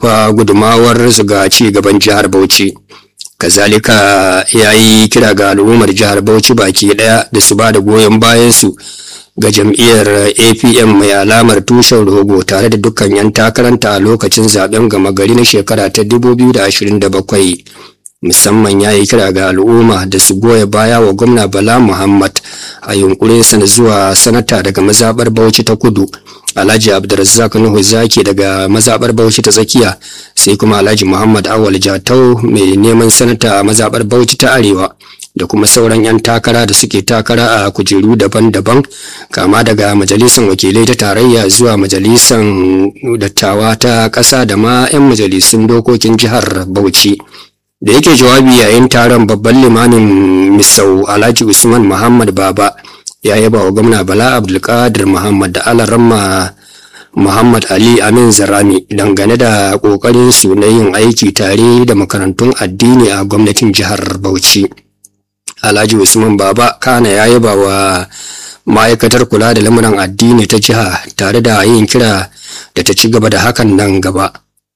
fa gudumawar su ga ci gaban jihar Bauchi. Kazalika ya yi kira ga al'ummar jihar Bauchi baki ɗaya da su ba da goyon bayansu ga jam'iyyar APM mai alamar tushen rogo tare da dukkan 'yan takaranta a lokacin zaben gama gari na shekara ta 2027. musamman ya yi kira ga al'umma da su goya baya wa gwamna bala muhammad a yunkurinsa na zuwa sanata daga mazabar bauchi ta kudu alhaji abdulrazak nuhu zaki daga mazabar bauchi ta tsakiya sai kuma alhaji muhammad awal jatau mai neman sanata a mazabar bauchi ta arewa da kuma sauran 'yan takara da suke takara a kujeru daban-daban kama daga majalisar wakilai ta tarayya zuwa majalisar dattawa ta ƙasa da ma 'yan majalisun dokokin jihar bauchi da yake jawabi yayin taron babban limamin misau alhaji usman muhammad baba ya yaba wa gwamna bala abdulkadir muhammad da alaramma muhammad ali amin zarami dangane da kokarin su na yin aiki tare da makarantun addini a gwamnatin jihar bauchi alhaji usman baba kana ya yaba wa ma'aikatar kula da lamuran addini ta jiha tare da yin kira da ta ci gaba da hakan nan gaba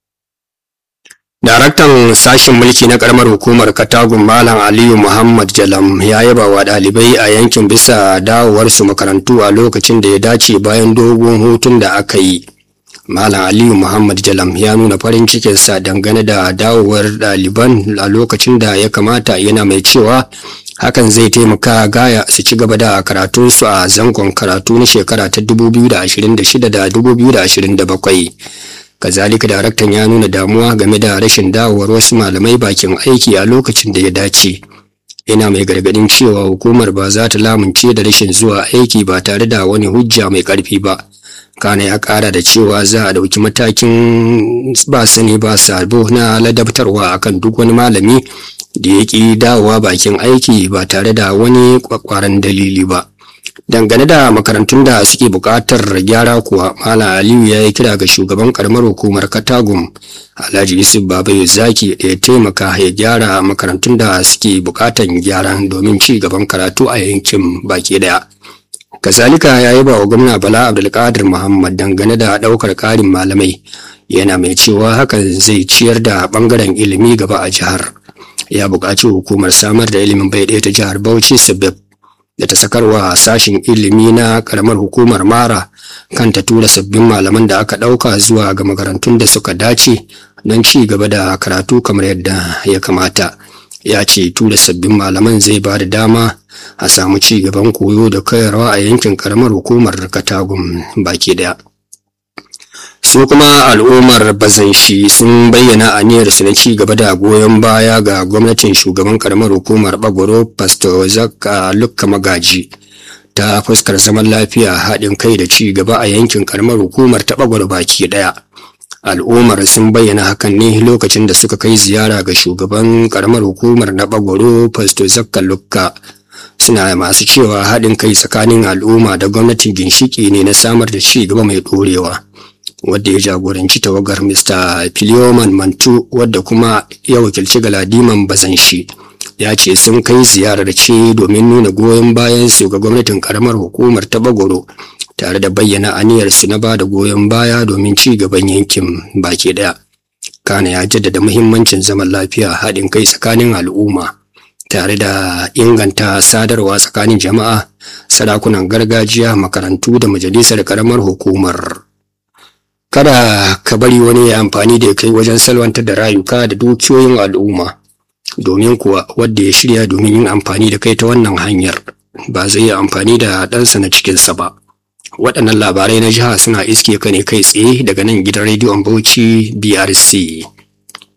Daraktan sashen mulki na karamar hukumar Katagun Malam Aliyu Muhammad Jalam ya yaba wa ɗalibai a yankin bisa dawowarsu makarantu a lokacin da ya dace bayan dogon hutun da aka yi. Malam Aliyu Muhammad Jalam ya nuna farin cikinsa dangane da dawowar ɗaliban a lokacin da ya kamata yana mai cewa hakan zai taimaka gaya su ci gaba da karatunsu a zangon karatu na shekara ta 2026 da 2027. kazalika daraktan ya nuna damuwa game da rashin dawowar wasu malamai bakin aiki a lokacin da ya dace yana mai gargadin cewa hukumar ba za ta lamunce da rashin zuwa aiki ba tare da wani hujja mai karfi ba kana ya kara da cewa za a dauki matakin ba sani ba sabo na ladabtarwa akan duk wani malami da ya ki dawowa bakin aiki ba tare da wani kwakwaran dalili ba dangane da makarantun da suke buƙatar gyara kuwa mala aliyu ya yi kira ga shugaban karamar hukumar katagum alhaji yusuf babayo zaki da ya taimaka ya gyara makarantun da suke buƙatar gyara domin ci gaban karatu a yankin baki daya kazalika ya yi ba wa gwamna bala abdulkadir muhammad dangane da ɗaukar ƙarin malamai yana mai cewa hakan zai ciyar da ɓangaren ilimi gaba a jihar ya buƙaci hukumar samar da ilimin bai ɗaya ta jihar bauchi sabab da ta sakarwa sashin ilimi na karamar hukumar mara kan ta tura sabbin malaman da aka ɗauka zuwa ga makarantun da suka dace don ci gaba da karatu kamar yadda ya kamata ya ce tura sabbin malaman zai ba da dama a samu ci gaban koyo da koyarwa a yankin karamar hukumar katagun baki daya su kuma al'ummar bazanshi sun bayyana aniyarsu na ci gaba da goyon baya ga gwamnatin shugaban karamar hukumar bagoro pastor zakka lukka magaji ta fuskar zaman lafiya haɗin kai da ci gaba a yankin karamar hukumar ta bagoro baki ɗaya al'ummar sun bayyana hakan ne lokacin da suka kai ziyara ga shugaban karamar hukumar na bagoro pastor zakka lukka suna masu cewa haɗin kai tsakanin al'umma da gwamnatin ginshiki ne na samar da ci gaba mai ɗorewa. wadda ya jagoranci tawagar Mr. Filioman Mantu wadda kuma ya wakilci Galadiman Bazanshi ya ce sun kai ziyarar ce domin nuna goyon bayan su ga gwamnatin karamar hukumar ta Bagoro tare da bayyana aniyarsu na ba da goyon baya domin ci gaban yankin baki daya. Kana ya jaddada muhimmancin zaman lafiya haɗin kai tsakanin al'umma tare da inganta sadarwa tsakanin jama'a, sarakunan gargajiya, makarantu da majalisar karamar hukumar. kada ka bari wani ya amfani da kai wajen salwantar da rayuka da dukiyoyin al'umma domin kuwa wadda ya shirya domin yin amfani da kai ta wannan hanyar ba zai yi amfani da ɗansa na cikinsa ba waɗannan labarai na jiha suna iske ka ne kai tsaye daga nan gidan rediyon bauchi brc